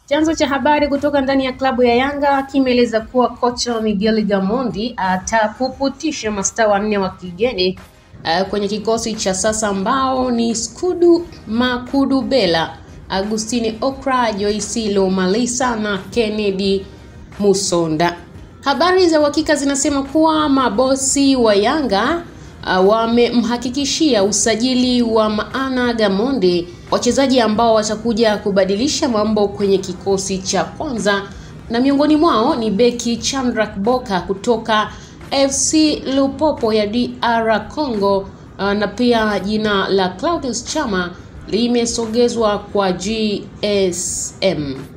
Chanzo cha habari kutoka ndani ya klabu ya Yanga kimeeleza kuwa kocha Miguel Gamondi atapuputisha mastaa wanne wa kigeni uh, kwenye kikosi cha sasa ambao ni Skudu Makudu Bela, Agustini Okra, Joyce Lomalisa na Kennedy Musonda. Habari za uhakika zinasema kuwa mabosi wa Yanga uh, wamemhakikishia usajili wa maana Gamondi, wachezaji ambao watakuja kubadilisha mambo kwenye kikosi cha kwanza, na miongoni mwao ni beki Chandrak Boka kutoka FC Lupopo ya DR Congo, uh, na pia jina la Claudius Chama limesogezwa kwa GSM.